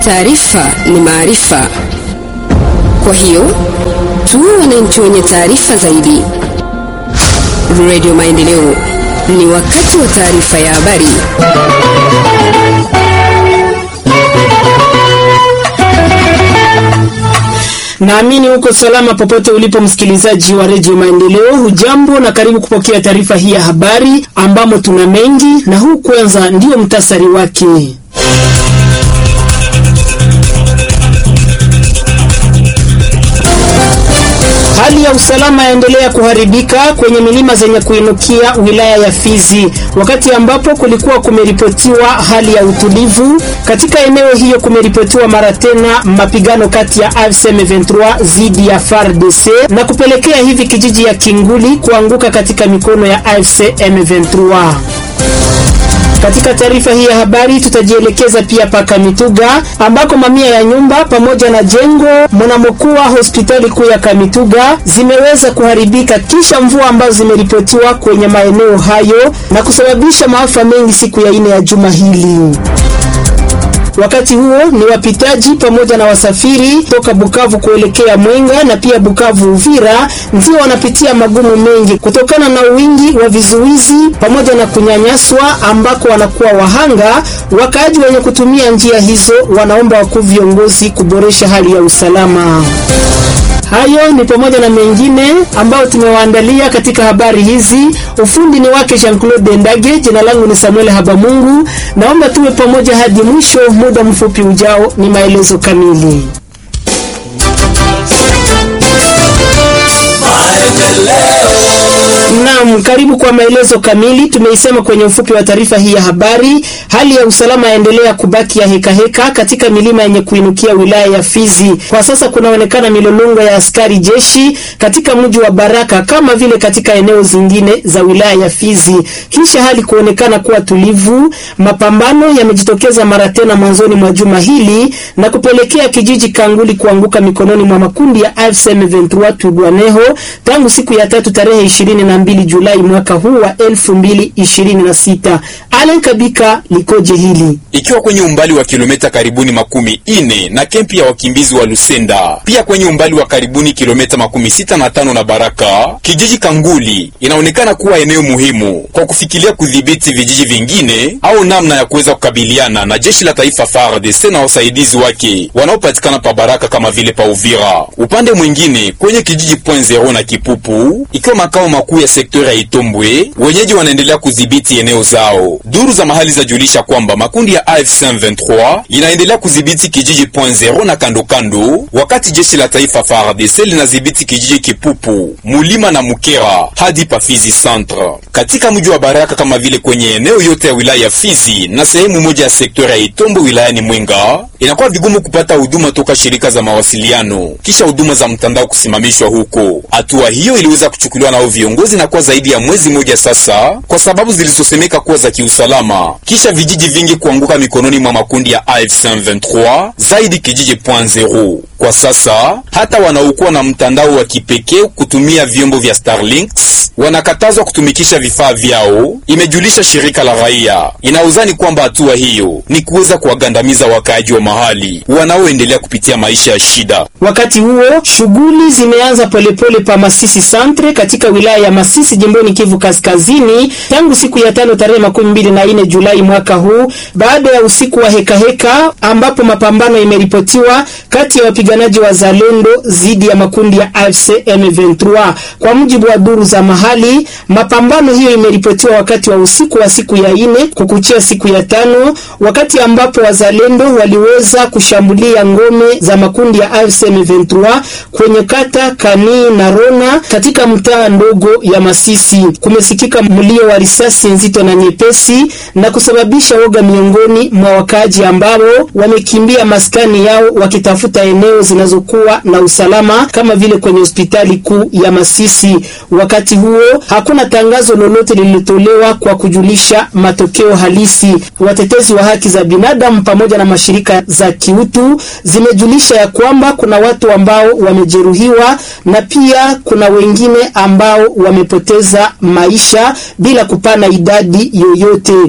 Taarifa ni maarifa, kwa hiyo tuwe wananchi wenye taarifa zaidi. Radio Maendeleo, ni wakati wa taarifa ya habari. Naamini uko salama popote ulipo, msikilizaji wa redio Maendeleo. Hujambo na karibu kupokea taarifa hii ya habari, ambamo tuna mengi, na huu kwanza ndio mtasari wake. Hali ya usalama yaendelea kuharibika kwenye milima zenye kuinukia wilaya ya Fizi, wakati ambapo kulikuwa kumeripotiwa hali ya utulivu katika eneo hiyo. Kumeripotiwa mara tena mapigano kati ya AFC M23 dhidi ya FARDC na kupelekea hivi kijiji ya Kinguli kuanguka katika mikono ya AFC M23. Katika taarifa hii ya habari tutajielekeza pia paka Mituga ambako mamia ya nyumba pamoja na jengo mnamokuwa hospitali kuu ya Kamituga zimeweza kuharibika kisha mvua ambazo zimeripotiwa kwenye maeneo hayo na kusababisha maafa mengi siku ya ine ya juma hili. Wakati huo ni wapitaji pamoja na wasafiri toka Bukavu kuelekea Mwenga na pia Bukavu Uvira ndio wanapitia magumu mengi kutokana na wingi wa vizuizi pamoja na kunyanyaswa ambako wanakuwa wahanga. Wakaaji wenye kutumia njia hizo wanaomba wakuu viongozi kuboresha hali ya usalama. Hayo ni pamoja na mengine ambayo tumewaandalia katika habari hizi. Ufundi ni wake Jean-Claude Ndage, jina langu ni Samuel Habamungu. Naomba tuwe pamoja hadi mwisho. Muda mfupi ujao ni maelezo kamili. Naam, karibu kwa maelezo kamili. Tumeisema kwenye ufupi wa taarifa hii ya habari, hali ya usalama yaendelea kubaki ya hekaheka heka katika milima yenye kuinukia wilaya ya Fizi. Kwa sasa kunaonekana milolongo ya askari jeshi katika mji wa Baraka kama vile katika eneo zingine za wilaya ya Fizi. Kisha hali kuonekana kuwa tulivu, mapambano yamejitokeza mara tena mwanzoni mwa juma hili na kupelekea kijiji Kanguli kuanguka mikononi mwa makundi ya AFC M23 Twirwaneho tangu siku ya tatu tarehe 22 Julai mwaka huu wa 2026. Allen Kabika likoje hili? Ikiwa kwenye umbali wa kilomita karibuni makumi ine na kempi ya wakimbizi wa Lusenda, pia kwenye umbali wa karibuni kilomita makumi sita na tano na Baraka, kijiji Kanguli inaonekana kuwa eneo muhimu kwa kufikiria kudhibiti vijiji vingine au namna ya kuweza kukabiliana na jeshi la taifa FARDC na wasaidizi wake wanaopatikana pa Baraka kama vile pa Uvira. Upande mwingine kwenye kijiji Point Zero na Kipupu, ikiwa makao makuu ya sekta ya Itombwe, wenyeji wanaendelea kudhibiti eneo zao. Duru za mahali zajulisha kwamba makundi ya AFC M23 inaendelea kudhibiti kijiji Point Zero na kando kando, wakati jeshi la taifa FARDC linadhibiti kijiji Kipupu, Mulima na Mukera hadi pa Fizi Centre. Katika mji wa Baraka kama vile kwenye eneo yote ya wilaya ya Fizi na sehemu moja ya sekta ya Itombwe wilayani Mwenga, inakuwa vigumu kupata huduma toka shirika za mawasiliano kisha huduma za mtandao kusimamishwa huko. Hatua hiyo iliweza kuchukuliwa nao viongozi na kwa zaidi ya mwezi mmoja sasa, kwa sababu zilizosemeka kuwa za kiusalama, kisha vijiji vingi kuanguka mikononi mwa makundi ya AFC M23, zaidi kijiji Point Zero. Kwa sasa hata wanaokuwa na mtandao wa kipekee kutumia vyombo vya Starlinks wanakatazwa kutumikisha vifaa vyao, imejulisha shirika la raia. Inauzani kwamba hatua hiyo ni kuweza kuwagandamiza wakaaji wa mahali wanaoendelea kupitia maisha ya shida. Wakati huo shughuli zimeanza polepole pa Masisi Centre katika wilaya ya Masisi jimboni Kivu Kaskazini tangu siku ya tano tarehe makumi mbili na nne Julai mwaka huu baada ya usiku wa hekaheka heka, ambapo mapambano imeripotiwa kati ya wapiganaji wa Zalendo dhidi ya makundi ya AFC M23. Kwa mujibu wa duru za mahali, mapambano hiyo imeripotiwa wakati wa usiku wa siku ya ine kukuchia siku ya tano, wakati ambapo wazalendo waliweza kushambulia ngome za makundi ya AFC M23 kwenye kata Kanii na Rona katika mtaa ndogo ya Masisi. Kumesikika mlio wa risasi nzito na nyepesi na kusababisha woga miongoni mwa wakaaji ambao wamekimbia maskani yao wakitafuta eneo zinazokuwa na usalama kama vile kwenye hospitali kuu ya Masisi. Wakati huo hakuna tangazo lolote lililotolewa kwa kujulisha matokeo halisi. Watetezi wa haki za binadamu pamoja na mashirika za kiutu zimejulisha ya kwamba kuna watu ambao wamejeruhiwa na pia kuna wengine ambao wamepoteza maisha bila kupana idadi yoyote.